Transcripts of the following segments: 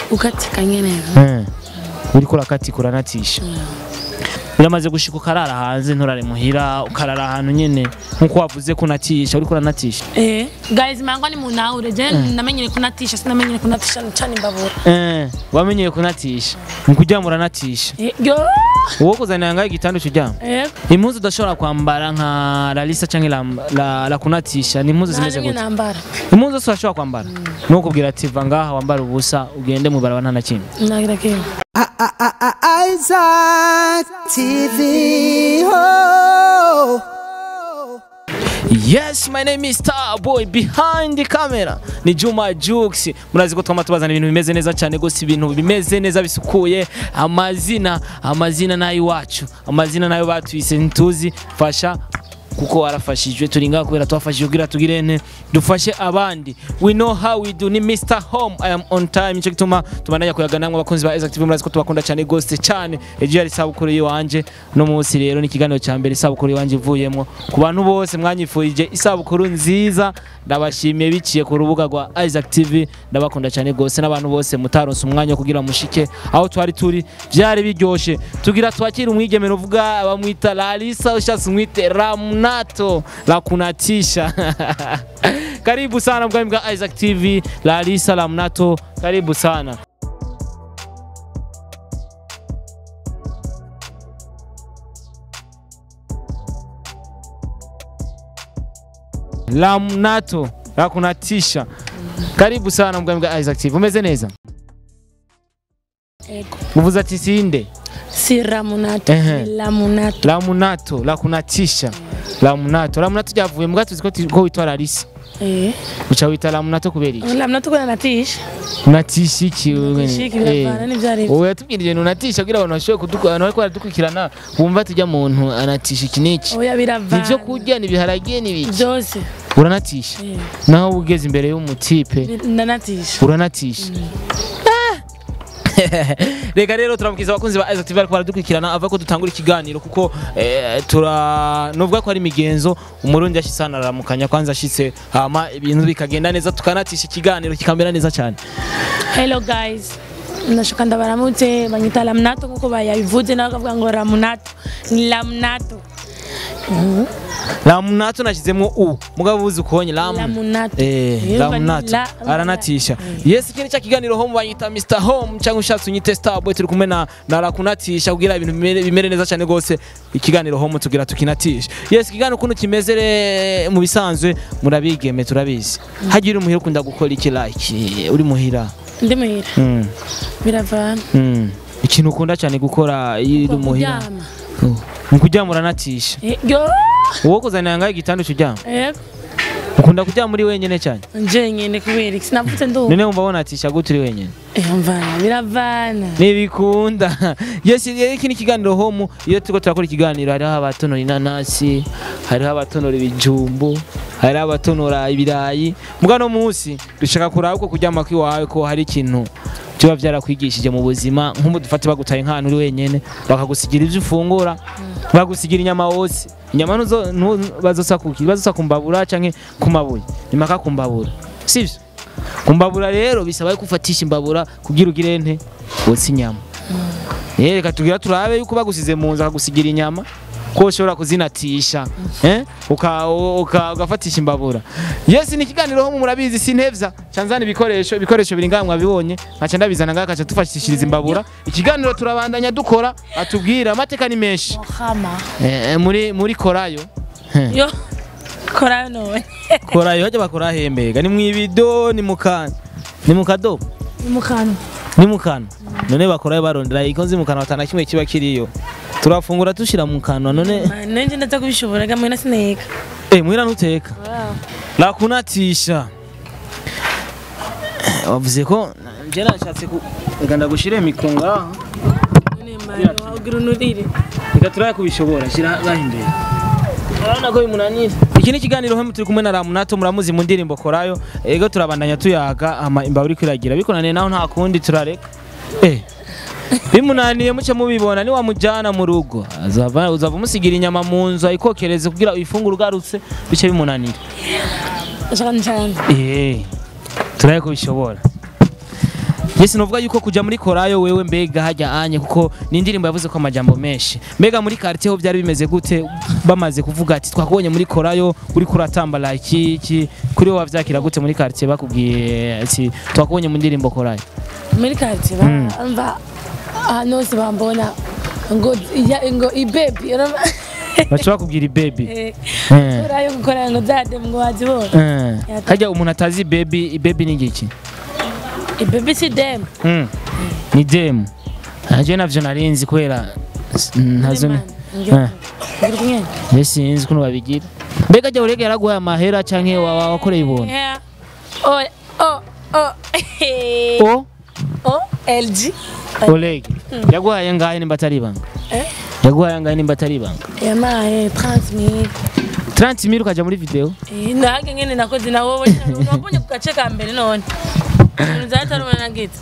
gukatika nyene Eh, uriko urakatika uranatisha uramaze gushika ukarara hanze nturare muhira ukarara ahantu nyene nkuko wavuze ko unatisha uriko uranatisha eh guys mangwa ni munaure je namenyere kunatisha sinamenyere kunatisha cyane imbabura Eh, wamenyeye kunatisha mu kuryama uranatisha Eh, yo uwo kuzanira ngaho igitanda ucuryama eh impuzu udashobora kwambara nka lalisa canke la, la, la kunatisha ni impuzu zimeze naje gute nambara impuzu zose urashobora kwambara nukubwira ati va ngaha wambara ubusa ugende mu barabara nta na kimwe nagira kimwe Isaac TV. Oh. Yes, my name is Starboy behind the camera. Ni Juma Jux. Murazi ko twama tubazana ibintu bimeze neza cyane gose ibintu bimeze neza bisukuye. Amazina, amazina nayo iwacu. Amazina nayo batwise ntuzi fasha kuko warafashijwe turi ngaha kubera twafashijwe kugira tugire nte dufashe abandi we know how we do ni Mr Home I am on time nico gituma tubandanya kuyaga namwe abakunzi ba Exactive murazi ko tubakunda cyane gose cyane ejo yari isabukuru yiwanje no munsi rero ni ikiganiro cya mbere isabukuru yiwanje ivuyemo ku bantu bose mwanyifurije isabukuru nziza ndabashimiye biciye ku rubuga rwa Isaac TV ndabakunda cyane gose n'abantu bose mutaronse umwanya wo kugira mushike aho twari turi byari biryoshe tugira twakira umwigemero uvuga bamwita Larissa ushatse umwite Ramnato la kunatisha karibu sana bwami bwa Isaac TV Larissa Ramnato karibu sana Ramnato la kunatisha karibu sana bwami bwa Isaac TV umeze neza ego uvuze ati sinde si ramunato Ehe. ni lamunato Lamunato la kunatisha Lamunato Lamunato ryavuye mbwa tuzi ko tu- ko witwa Larissa eh uca wita Lamunato kubera iki lamunato kuna natisha unatisha iki wewe Shiki nyene? biravana Eh. n'ivyari wowe yatubwira ibintu unatisha kugira abantu bashobore kuduku abantu bariko baradukurikirana bumva tujya muntu anatisha iki n'iki oya biravana ivyo kurya ni ibiharage n'ibiki byose uranatisha eh naho ugeze imbere y'umutipe bi- ndanatisha uranatisha reka rero turamukiza abakunzi ba Isaac TV bariko baradukurikirana ava ko dutangura ikiganiro kuko eh, tura novuga ko ari imigenzo umurundi yashitse hano araramukanya kwanza ashitse hama ibintu bikagenda neza tukanatisha ikiganiro kikamera neza cyane hello guys ndashaka ndabaramutse banyita lamunato nkuko bayabivuze nawe bakavuga ngo ramunato ni lamunato Lamunato nashizemwo u mugabo uzi ukonye lam Lamunato. eh Iyo Lamunato la- aranatisha yes iki ni cya kiganiro home banyita Mr Home cyangwa ushatse unyite Starboy turi kumwe na na rakunatisha kugira ibintu bimere, bimere neza cyane gose ikiganiro home tugira tukinatisha yes ikiganiro kuno kimeze re- mu bisanzwe murabigeme turabizi hagira uri muhira ukunda gukora iki like uri muhira ndi muhira mm. biravana mm. ikintu ukunda cyane gukora iyo uri muhira kuryama Oh. ni kuryama uranatisha Eh, yo wowe kuzanira ngaho igitanda ucuryama ego ukunda kuryama muri wenyine cyane nje nyene kubera iki sinavutse ndubu none wumva wonatisha gute uri wenyine eh mvana biravana ntibikunda yes rero iki ni ikiganiro homu iyo turiko turakora ikiganiro hariho abatonora inanasi hariho abatonora ibijumbu hariho abatonora ibirayi mbwa no munsi dushaka kuraba uko kuryama kwiwawe ko hari ikintu biba byarakwigishije mu buzima nk'ubu dufate bagutaye nk'ahantu uri wenyene bakagusigira ibyo ufungura bagusigira inyama wose inyama ntuzo- ntu- bazosa kuki bazosa kumbabura canke kumabuye nimaka kumbabura sivyo kumbabura rero bisaba ko ufatisha imbabura kugira ugire nte wotsa inyama Eh, reka tugira turabe yuko bagusize mu nzu akagusigira inyama ko ushobora kuzinatisha eh uka- uka- ugafatisha imbabura yes ni ikiganiro ho murabizi sintevya canzana ibikoresho ibikoresho biri ngaha mwabibonye nkaca ndabizana ngaha kaca tufashishiriza imbabura ikiganiro turabandanya dukora atubwira amateka ni menshi muhama eh, muri muri korayo Eh, yo kora none korayo hajya bakora hembega ni mwibido ni mukana ni mukadobo ni mukano ni mukano none bakorayo barondera ikonzi mukano atana kimwe kiba kiriyo turafungura tushira mu kanwa none nanje ndaza kubishobora gamwe na sineka eh mwira ntuteka lakunatisha wavuze ko nje nashatse ku reka ndagushire mikunga none mani wagira unurire reka turaye kubishobora shira ngaho imbere urabona ko bimunanira iki ni ikiganiro hemu turi kumwe na ramunato muramuzi mu ndirimbo korayo ego turabandanya tuyaga ama imbaho uri kwiragira bikunaniye naho nta kundi turareka eh bimunaniye muce mubibona ni wamujyana mu rugo azava uzava umusigira inyama mu nzu ayikokereze kugira uyifungure ugarutse bice bimunanira ndashaka ncane eh turaye kubishobora Yes novuga yuko kuja muri korayo wewe mbega hajya anye kuko ni indirimbo yavuze ko amajambo menshi mbega muri quartier ho byari bimeze gute bamaze kuvuga ati twakubonye muri korayo uri kuratambala iki iki kuri wowe wavyakira gute muri quartier bakubwiye ati twakubonye mu ndirimbo korayo muri karitsiye bumva ahantu hose bambona ngo ya- ngo ibebi urumva? baca bakubwira baby Eh, Eh. korayo gukora ngo zadem ngo wazibona Eh. Yata- hajya umuntu atazi baby baby ni ngiki ibebi si dem Mm. ni demu aje navyo narinzi kubera s- ntazo ni- Eh. ngiri kumwe Nje sinzi ukuntu babigira mbega jya urege yaraguhaye amahera canke wa- wa- wakoreye ubuntu Yeah. Oh, oh, oh. o oh, LG. Oleg yaguhaye ngahe nimba atari ibanga Eh? yaguhaye ngahe nimba atari ibanga Yamaye 30 mil. 30 mil ukaja muri video Eh, nahage ngene nakoze na wowe nabonye ku gace ka mbere none. Nzatarumana na gite.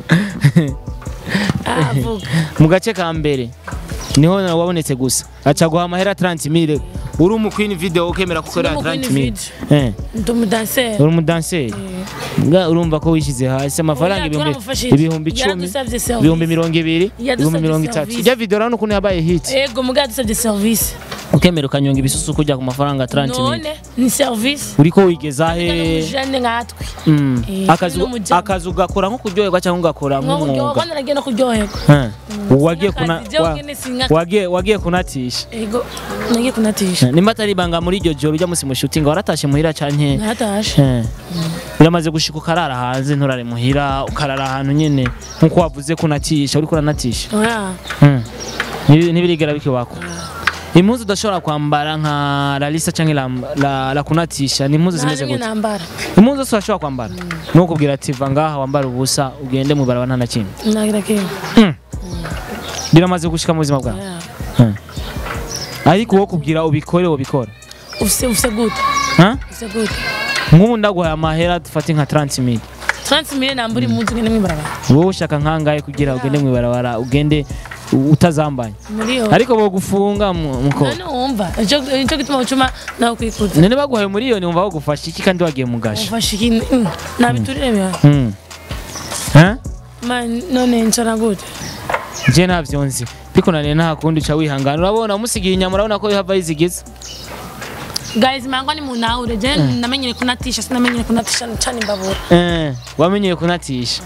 Ah, vuga. mu gace ka mbere niho na wabonetse gusa aca guha amahera 30 mil uri umu queen video ukemera gukorera Ndi umu queen 30 mil video. eh Ndi umudanseri. uri umudanseri nga urumva ko wishize hasi amafaranga Oya, ibihumbi twaramufashije. ibihumbi icumi Yaradusavye service. ibihumbi mirongo ibiri Yadusavye ibihumbi mirongo itatu service. ijya video urabona ukuntu yabaye hit Ego muga dusabye service. ukemera ukanyonga ibisusu kujya ku mafaranga 30 mil None ni service. uriko wigeza he N'umujane nkatwe. Mm. Eh, akazu n'umujama. akazu gakora nko kuryoherwa cyangwa ugakora Nko kuryoha nk'umwuga kandi nagiye no kuryoherwa. Eh. wagiye kuna Akazi, jewe wa- ngene singa- wagiye wagiye kunatisha Ego nagiye kunatisha. nimba atari ibanga muri iryo joro ujya musi mushutinga waratashe muhira canke Natashe. Eh. biramaze gushika ukarara hanze nturare muhira ukarara ahantu nyene nkuko wavuze kunatisha uriko uranatisha Oya. Mm. Nibi- ntibirigera bikiwako impuzu udashobora kwambara nka lalisa canke la, la, la kunatisha ni impuzu zimeze Nta gute nambara. impuzu zose urashobora kwambara ni ukubwira ati va ngaha wambara ubusa ugende mu barabara nta na kimwe Nagira kimwe. biramaze gushika mu buzima bwawe Oya. ariko uwo kubwira ubikore ubikora Ufise ufise gute? Ha? Ufise gute? nk'ubu ndaguhaye amahera dufate nka 30 mil 30 mille nambura impunzi ngene mwibarabara. wowe ushaka nkangahe kugira ugende mu ibarabara ugende u- utazambaye Muri yo. ariko bogufunga mu- muko None wumva. Ico ico gituma ucuma nawe kwikuza. none baguhaye miliyoni wumva bagufasha iki kandi wagiye mu gasho Ufashe ikintu. mm, Nabiturire biha. Mm. Ha? Man none ncara gute? je navyo nzi bikunaniye nta kundi uca wihangana urabona umusigiye inyama urabona ko yihava yizigiza Guys mangwa ni munaure je namenyere kunatisha sinamenyere kunatisha cyane imbabura. Eh, wamenyeye kunatisha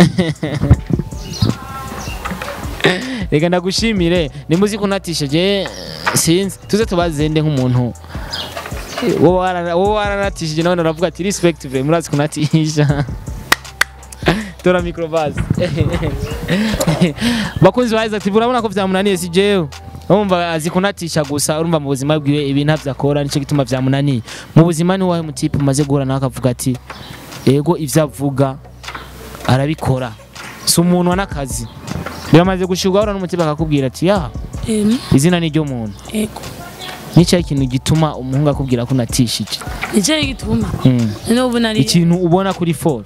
reka ndagushimire nimuzi kunatisha je sinzi tuze tubazende nk'umuntu wowe warana- wowe waranatishije nawe uravuga ati respect vre murazi kunatisha tora microbazi bakunzi ba Isaac TV urabona ko vyamunaniye si jewe urumva azi kunatisha gusa urumva mu buzima bwiwe ibintu ntavyo akora nico gituma vyamunaniye mu buzima ni wahe mutipe umaze guhura nawe akavuga ati ego ivyo avuga arabikora si umuntu wa n'akazi biramaze gushirwa ahura n'umutima akakubwira ati ya Em izina ni muntu ego. nicyo ikintu gituma umuhungu akubwira ko unatishije Nico gituma. Mm. None ubu nari ikintu ubona kuri foro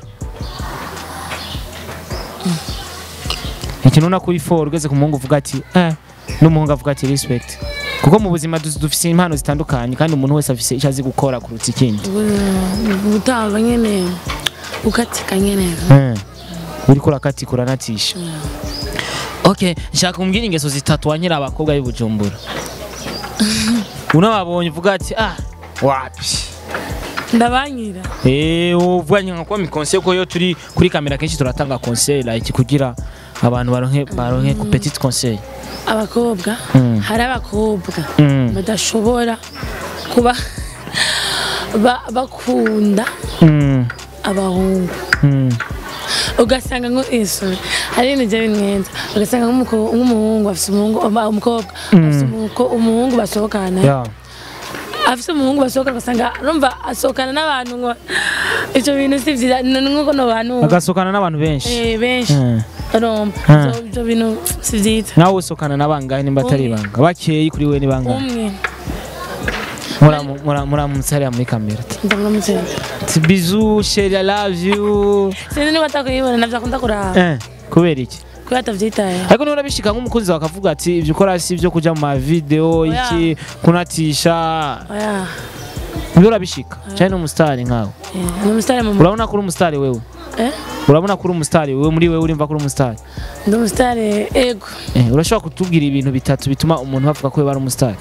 ikintu ubona kuri foro ugeze ku muhungu uvuga ati eh n'umuhungu avuga ati respect kuko mu buzima du- dufise impano zitandukanye kandi umuntu wese afise icyo azi gukora kuruta ikindi gutanga nyene ukatika nyene. Eh, uriko urakatika uranatisha okay nshaka kumbwira ingeso zitatu wanyira abakobwa b'i Bujumbura unababonye uvuga ati ah wapi Ndabanyira. Eh, uvuganye nka kwa mikonse ko yo turi kuri kamera kenshi turatanga conseil like kugira abantu baronke baronke ku petit conseil. Abakobwa Mm. hari abakobwa Mm. badashobora kuba ba- bakunda Mm. abahungu Mm. ugasanga ngo eso hari ibintu bya bimwenza ugasanga nk'umuko- nk'umuhungu afite umuhungu aba- umukobwa afite umuko- umuhungu basohokana Yeah. afite umuhungu basohokana ugasanga urumva asohokana n'abantu ngo ibyo bintu si byiza ni nk'uko no bantu Agasokana n'abantu benshi. eh, benshi Mm. urumva Mm. Ibyo- ibyo bintu si byiza Nawe usokana n'abangahe nimba atari Umwe. ibanga. Bakeyi kuri we ni bangahe. umwe Mura mura mura mutsari muri kamera. ndamuramutse Ati bisous chérie I love you. sinzi niba atakuyibona navyo akunda kuraba Eh, kubera iki? kubera atavyitaye Ariko niba urabishika nk'umukunzi wawe akavuga ati ibyo ukora si ibyo kuja mu ma video Oya. iki kunatisha. oya Ibyo urabishika. Cyane umusitari nkawe. eh, ni umusitari mu Urabona ko uri umusitari wewe. eh urabona ko uri umusitari wewe muri wewe urimva ko uri umusitari ndi umusitari ego Eh, urashobora kutubwira ibintu bitatu bituma umuntu bavuga ko we ari umusitari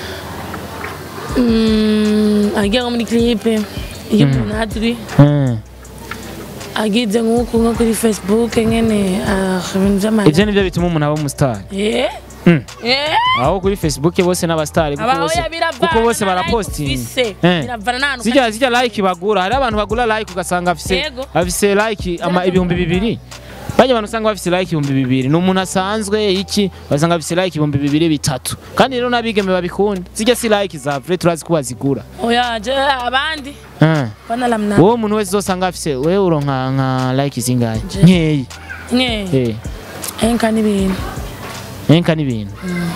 Mm, agiye nko muri kilipe iyo umuntu adwi Mm. agize nk'uku nko kuri facebook nyene ah, ibintu by'amahera ivyo nivyo bituma umuntu aba umusitari Eh? Mm. Eh? aho kuri facebook bose n'abasitari kuko abaho bose ya biravana kuko bose na like barapostinga ufise. Eh. biravana n'ahantu zijya zijya like bagura hari abantu bagura like ugasanga afise Yego. afise like ama ibihumbi bibiri bajya abantu usanga bafise like ibihumbi bibiri ni umuntu asanzwe iki basanga afise like ibihumbi bibiri bitatu kandi rero n'abigeme babikunda zijya si like za vrai turazi ko bazigura oya je abandi Eh. banalamna wowe umuntu wese uzosanga afise wewe uronka nka like zingahe Je. nkeyi nye eh enka n'ibintu enka n'ibintu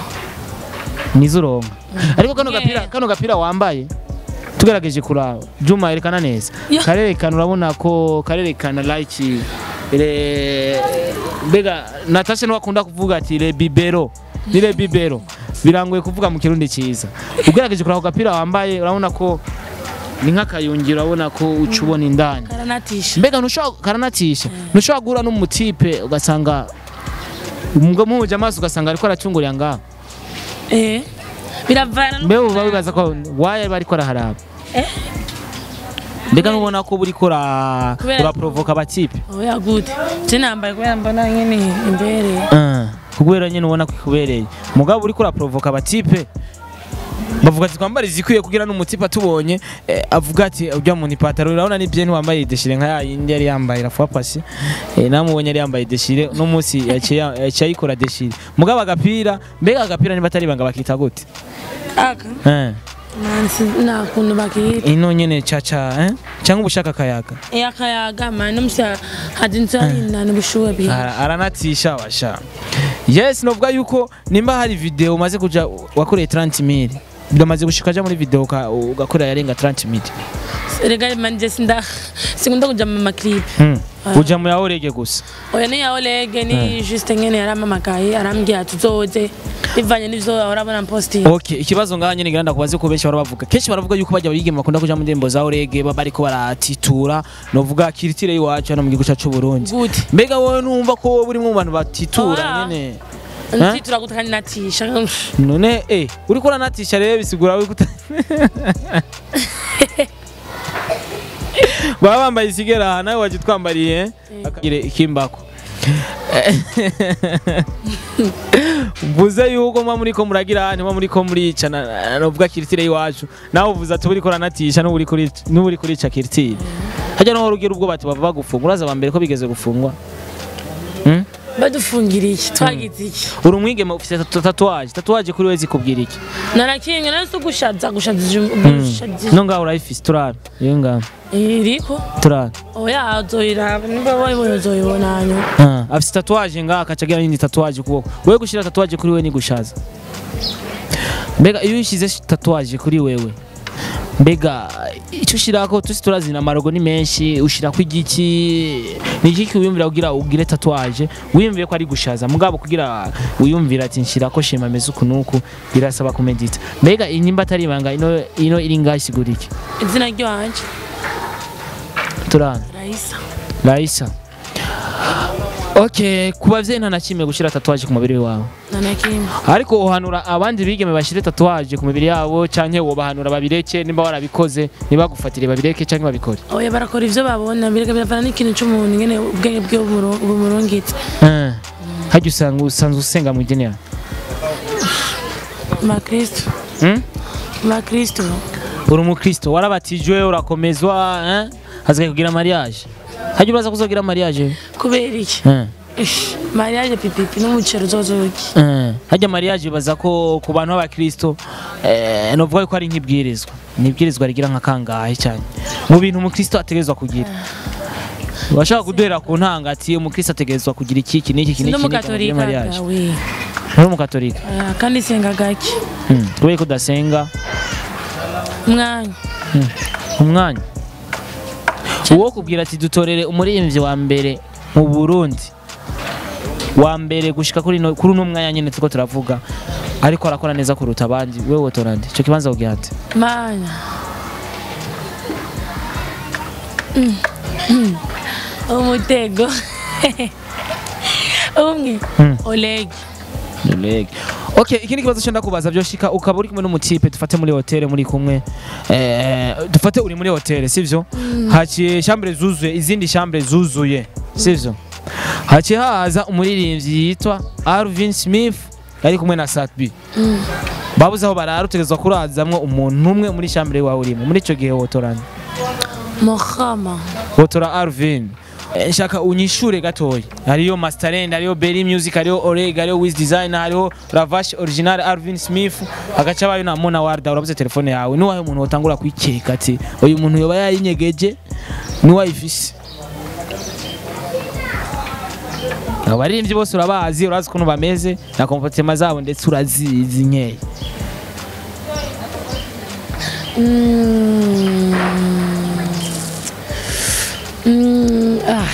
nizo uronka ariko kano Nke. gapira kano gapira wambaye tugerageje kuraba Juma erekana neza Ya. karerekana urabona ko karerekana like le mbega Natasha niwe akunda kuvuga ati le bibero ni le bibero birangoye kuvuga mu kirundi cyiza ugerageje kuraba ako gapira wambaye urabona ko ni nk'akayungiro urabona ko uca ubona indani karanatisha mbega ntushobora karanatisha ntushobora guhura n'umutipe ugasanga muhuje amaso ugasanga ariko aracungurira ngaho eh biravana mbe uba wibaza ko waye bariko araharaba Eh? mbega nubona ko buriko ura- Kubera- uraprovoka abatipe oya gute je nambaye kubera mbona nyene imbere kubera nyine ubona ko ikubereye mugabo uriko uraprovoka abatipe bavuga ati twambara izikwiye kugira n'umutipe atubonye eh, avuga ati ujya muntu ipataro urabona ni bien wambaye ideshire nka yindi yari yambaye rafuwa pasi eh, namubonye yari yambaye ideshire no munsi yaciye yaciye ayikora deshire mugabo agapira mbega agapira niba atari banga bakita gute aka eh mansi nta kuntu bakita ino nyene caca eh cyangwa ubushaka kayaga eh akayaga mani umusha hadi nzarinda n'ubushuhe bwiwe Ara- aranatisha washa yes novuga yuko nimba hari video umaze kuja wakoreye 30 mil biramaze gushika aja muri video uka- ugakorera yarenga 30 mil rega manje sinda sikunda kuja mu maklip hmm. uja mu yaorege gusa oya ni yaolege ni juste nyene yaramamagaye arambwira ati uzoze bivanye n'ivyo ahora abona posting okay ikibazo ngaha nyene ngiranda kubaze ko benshi barabavuga kenshi baravuga yuko bajya bigema bakunda kuja mu ndembo za orege baba bariko baratitura novuga kiritire y'iwacu hano mu gihugu cacu Burundi gute mbega wowe numva ko wowe uri mu bantu batitura Oya. nyene ntitura gute kandi natisha none eh uriko uranatisha rero bisigura uri kuta baba bambaye isigera aha nawe waje twambariye akagire ikimbako mvuze yuko mwa muriko muragira aha ntimwa muriko muricana novuga kiritire y'iwacu nawe uvuze ati uriko uranatisha n'ubu uri kuri- n'ubu uri kurica kiritire hajya noho rugira ubwo bati bava bagufunga uraza aba mbere ko bigeze gufungwa Hmm? badufungiriye iki twagize iki uri umwigeme ufite tatu- tatuwaje tatuwaje kuri we zikubwira iki narakinga nari si gushaza gushaza gushaza no ngaho urayifise turara iyo ngaho iriko turara oya uzoyiraba nimba wayibonye uzoyibona hanyuma Ah, afise tatuwaje ngaho akaca agira n'indi tatuwaje ukuboko wewe gushira tatuwaje kuri wewe ni gushaza mbega iyo ushyize tatuwaje kuri wewe mbega icyo ushirako tusi turazina amarogo ni menshi ushirako igiki ni iki wiyumvira kugira ugire tatuwaje wiyumviye ko ari gushaza mugabo kugira wiyumvira ati nshirako shema meze uku nuku birasaba kumedita mbega inyimba atari ibanga ino ino iri ngaho isigura iki izina ryanje turana rayisa Raisa Okay, ku bavyeyi nta na kimwe gushira tatuwaje ku mubiri wawe nanakimwe ariko uhanura abandi bigeme bashire tatuwaje ku mibiri yabo canke wobahanura babireke nimba warabikoze nibagufatire babireke canke babikore oya barakora ivyo babona birega biravana n'ikintu c'umuntu ngene ubwenge bwiwe bumuro- bumurungitse Eh, harya usanga usanzwe usenga mu idini yawe bakristo Hmm? bakristo uri umukristo warabatijwe urakomezwa eh? hazigaye kugira mariage harya uraza kuzogira mariage kubera iki Eh. Ish, mariage pipipi n'umuceri uzozoki Eh, harya mariage baza ko ku bantu b'abakristo eh, novuga yuko ari nk'ibwirizwa ni ibwirizwa rigira nka kangahe cyane mu bintu umukristo ategerezwa kugira bashaka kuduhera ku ntanga ati umukristo ategerezwa kugira iki iki n'iki iki sindi n'iki n'iki umugatolika muri mariage gawe uri umukatolika Oya, kandi senga gake Hmm, kubera ko udasenga umwanya umwanya uwo kubwira ati dutorere umuririmbyi wa mbere mu Burundi wa mbere gushika kuri no, kuri uno mwanya nyene turiko turavuga ariko arakora neza kuruta abandi wewe wotora nde ico kibanza kugira nde mana Mm. Mm. umutego umwe Mm. oleg Leg. Okay, ikindi kibazo cyo ndakubaza byoshika ukaba uri kumwe n'umutipe dufate muri hotel muri kumwe eh dufate uri muri hotel sivyo haciye chambre zuzuye izindi chambre zuzuye sivyo haciye haza umuririmbyi yitwa Alvin Smith yari kumwe na Satbi babuze aho barara utegerezwa kurazamwo umuntu umwe muri chambre wawe urimo muri ico gihe wotorana mohama wotora Alvin Eh, nshaka unyishure gatoya hariyo masterend hariyo berry music hariyo oreg hariyo wiz design hariyo ravash original alvin smith hagaca bayo na mona warda urabuze telefone yawe niwahe umuntu wotangura kwikeka ati uyu muntu yoba yayinyegeje niwayifise abaririmbyi bose urabazi urazi ukuntu bameze na komportema zabo ndetse urazizi nkeya Mm, ah.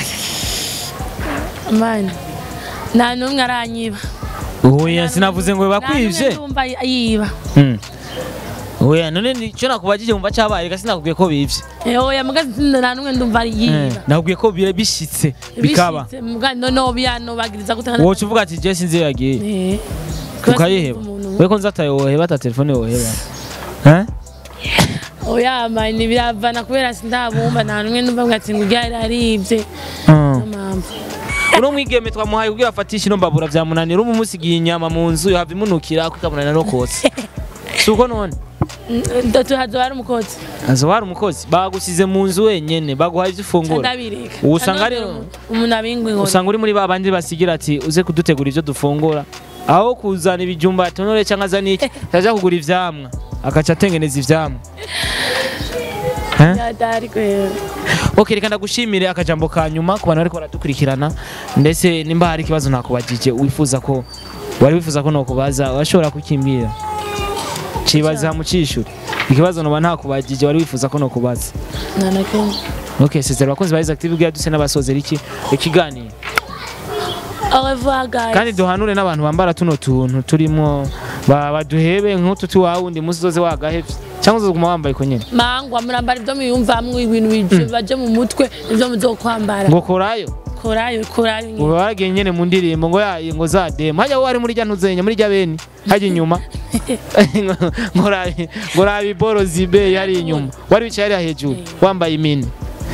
mani nta n'umwe aranyiba oya sinavuze ngo Nta bakwivye n'umwe ndumva yiba Mm. oya none nicyo nakubajije wumva cyabaye reka sinakubwiye ko bivye Eh, oya mugazi nta n'umwe ndumva yiba nakubwiye ko bire bishitse bikaba Bishitse, muga noneho biyanobagiriza gutanga woca uvuga ati jesi nzi yagiye Eh, ukayiheba umuntu- we ko nzataye woheba ata telefone woheba Eh? oya mani biravana kubera sindabumva nta n'umwe ndumva ngo ati ngo ujya aribye Mm. niyo mpamvu uno mwigeme twamuhaye kugira afatishe ino mbabura vyamunanira umu musigiye inyama mu nzu yohava imunukira ko ikamunanira no kotsa si uko none tuhazoba ari umukozi azo hari umukozi bagusize mu nzu wenyene baguhaye ivyo ufungura ndabireka Ubu usanga ari- umuntu abingwa inkoni usanga uri muri ba bandi basigira ati uze kudutegura ivyo dufungura aho kuzana ibijumba atonore canke azana iki aja kugura ivyamwa akaca atengeneza ivyamwa Eh? yadari kwera ok reka ndagushimire akajambo ka nyuma ku bantu bariko baradukurikirana ndetse nimba hari ikibazo nakubajije wifuza ko wari wifuza ko nokubaza washobora kukimbwira cibaza mu cishuri ikibazo noba ntakubajije wari wifuza ko nokubaza nta na kimwe ok sezera abakozi ba Active bwira duse n'abasozera iki ikiganiro au revoir guys kandi duhanure n'abantu bambara tuno tuntu turimo ba- baduhebe nk'utu tuwawe undi munsi uzoze wagahevye cyangwa uzoguma wambaye ko nyene mangwa murambara ibyo muyumvamwo ibintu bije baje mu mutwe ibyo muzokwambara ngo korayo korayo korayo nyine. uba waragiye nyene mu ndirimbo ngo yaye ngo za demo hajya wari muri rya ntuzenya muri rya beni hajya inyuma ngo rabi ngo rabi boro zibe yari inyuma wari wicaye hariya hejuru wambaye imini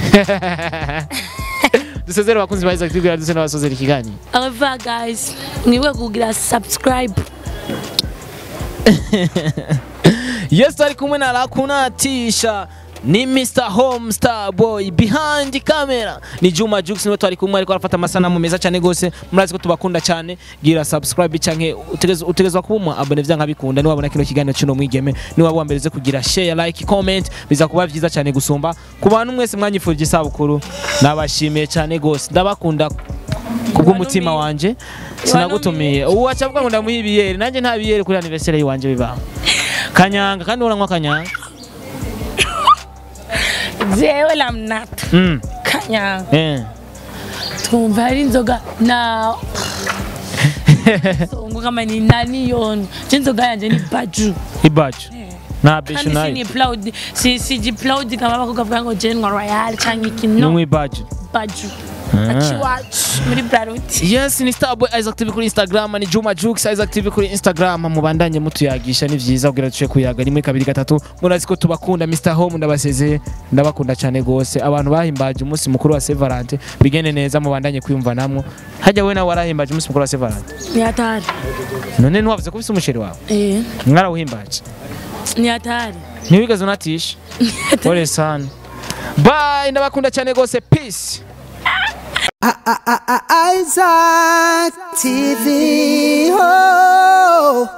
dusezere abakunzi ba Isaac tubwira duse n'abasozera ikiganiro au revoir guys mwibuke kugira subscribe yes tari kumwe na rakunatisha ni Mr Home Star Boy behind camera ni Juma Jux niwe twari kumwe ariko arafata amasanamu meza cyane gose murazi ko tubakunda cyane gira subscribe canke utegezwa utegezwa kuba umu abone vya nkabikunda ni wabona kino kiganiro cy'uno mwigeme ni waba wambereze kugira share like comment biza kuba vyiza cyane gusumba ku bantu mwese mwanyifurije isabukuru nabashimiye cyane gose ndabakunda kubw'umutima wanje sinagutumiye ubu acavuga ngo ndamuha ibiyeri nanjye nta biyeri kuri anniversaire yiwanje bibaho kanyanga kandi uranywa kanyanga jewe lamnata mm. kanyanga eh. twumva hari inzoga na songo kama ni nani yono je inzoga yanje ni baju ibacu nta beshu kandi nayo sini proud si si proud kama abakobwa bavuga ngo je nkwa royal canke iki no numwe ibacu baju aciwacu muri braruti yes ni starboy isaac tv kuri instagram ni juma jux isaac tv kuri instagram mubandanye mutuyagisha ni vyiza kugira duce kuyaga rimwe kabiri gatatu murazi ko tubakunda mr home ndabasezeye ndabakunda cyane gose abantu bahimbaje umunsi mukuru wa saint valentin bigende neza mubandanye kwiyumva namwo hajya we nawe warahimbaje umunsi mukuru wa saint valentin ni hatari none ntiwavuze ko ufise umusheri wawe eh mwarawuhimbaje ni hatari ntiwigeze unatisha pole sana bye ndabakunda cyane gose peace Isaac TV. Oh.